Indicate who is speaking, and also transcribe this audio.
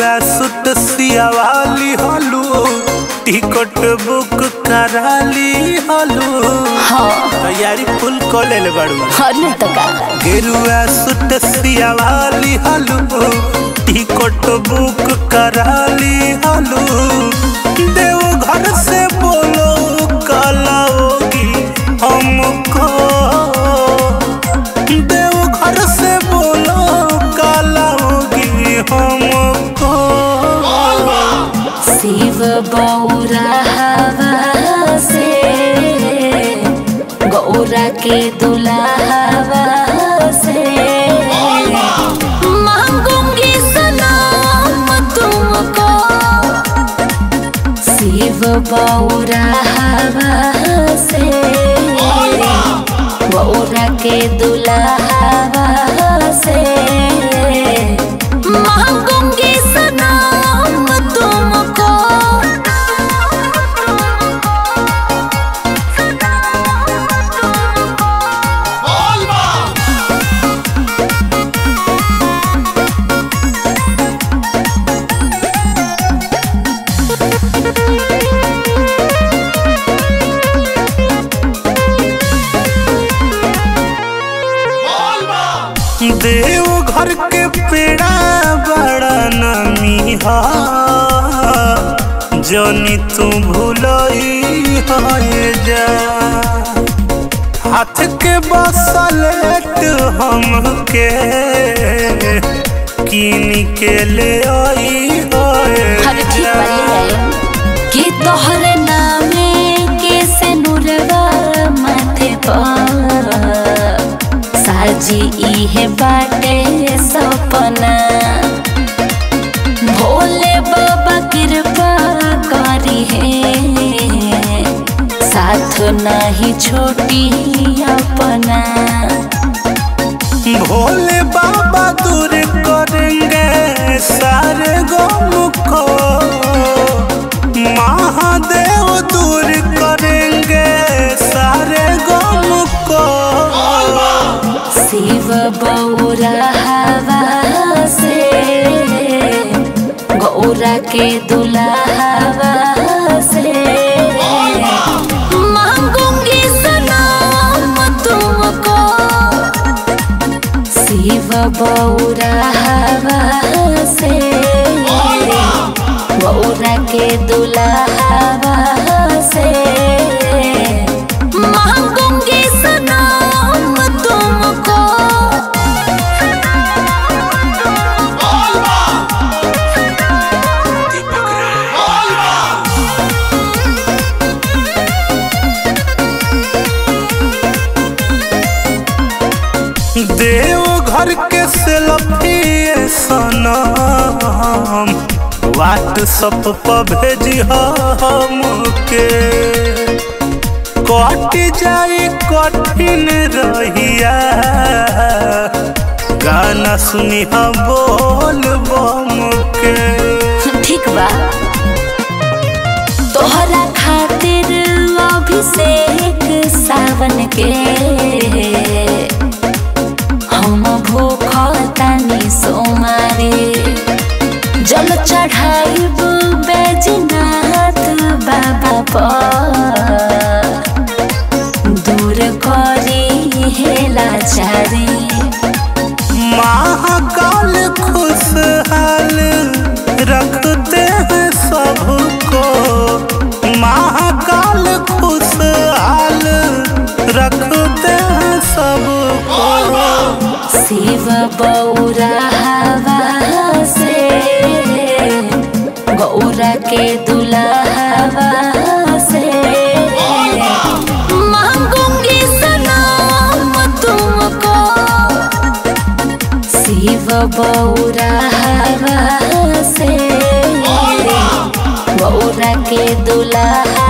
Speaker 1: गेरुआ सुट सियावाली हलू ticket book कराली हलू
Speaker 2: हाँ
Speaker 1: तैयारी फुल कर ले बाड़ू
Speaker 2: हरने तो का
Speaker 1: गेरुआ सुट सियावाली हलू टिकट बुक कराली हलू देव घर से बोलो कलाओगी हमको देव घर से बोलो कलाओगी हमको
Speaker 2: शिव बौरा हवा से गौरा के दुलावा से मांगूंगी सलाम तुमको शिव बौरा हवा से गौरा के दुलावा से मांगूंगी सलाम तुमको
Speaker 1: देव घर के पेड़ा बड़ा नमी हा जनी तू भूलई है जा हाथ के बसलेट हमके कीन के ले आई
Speaker 2: हर ठीक वाले आए कि तोहरे नामे के से नुरवा माथे पर साजी इहे बाटे सपना भोले बाबा कृपा करी है साथ नहीं छोटी अपना
Speaker 1: भोले बाबा दूर करेंगे सारे गम को महादेव दूर करेंगे सारे गम को
Speaker 2: शिव बौरा हवा से गौरा के दुलावा से मांगूंगी सलाम तुमको शिव बौरा हवा से गौरा के दुलावा से मांगूंगी सलाम तुमको
Speaker 1: देव घर के सेल्फी सनम व्हाट्सअप पर भेजी हमके कट जाई कठिन रहिया गाना सुनी हम बोल बम के
Speaker 2: ठीक बा तोहरा खातिर अभिषेक सावन के हम भूख तानी सोमारे जल चढ़ाइब बैजनाथ बाबा पर दूर करी हेला चारी
Speaker 1: महाकाल खुशहाल रखते हैं सबको महाकाल खुशहाल रखते हैं सबको
Speaker 2: शिव बौरा हवा से गौरा के दुलावा से मांगूंगी सलाम तुमको शिव बौरा हवा से गौरा के दुलावा